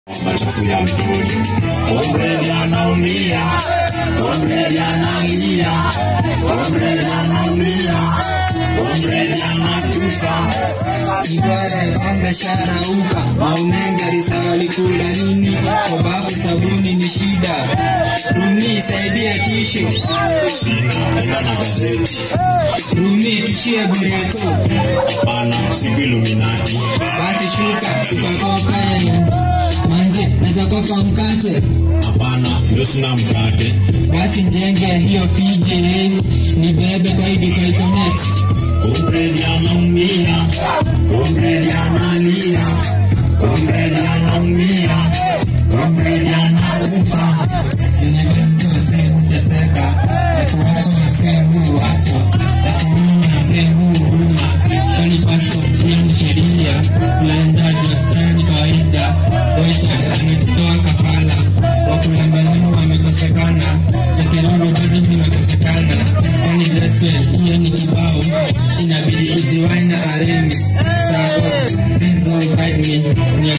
machafu ya mtoni. Comrade anaumia, comrade analia, comrade anaumia, comrade anakufa. Igwara kwamba sharauka maunenga risali kula nini kobafu sabuni ni shida Rumi saidia kisho Sina ila na gazeti, Rumi tushie bureko hapana, siku Illuminati. basi shuka tukakope manzi naweza kopa mkate Hapana, ndio sina mkate. basi njenge hiyo fije ni bebe kwa idi kwa iconnect Comrade anaumia, comrade analia, comrade anaumia, comrade anakufa. Ninaweza wazee huteseka, watu wazee huachwa, lakini wazee huruma. Kwani pasto pia ni sheria, uendaji wastani kawaida. Wacha amejitoa kafala, wakulambazano wamekosekana, za kiroho bado zimekosekana. Kwani gospel hiyo ni kibao, inabidi ijiwai na Aramis. Saa hizo guide me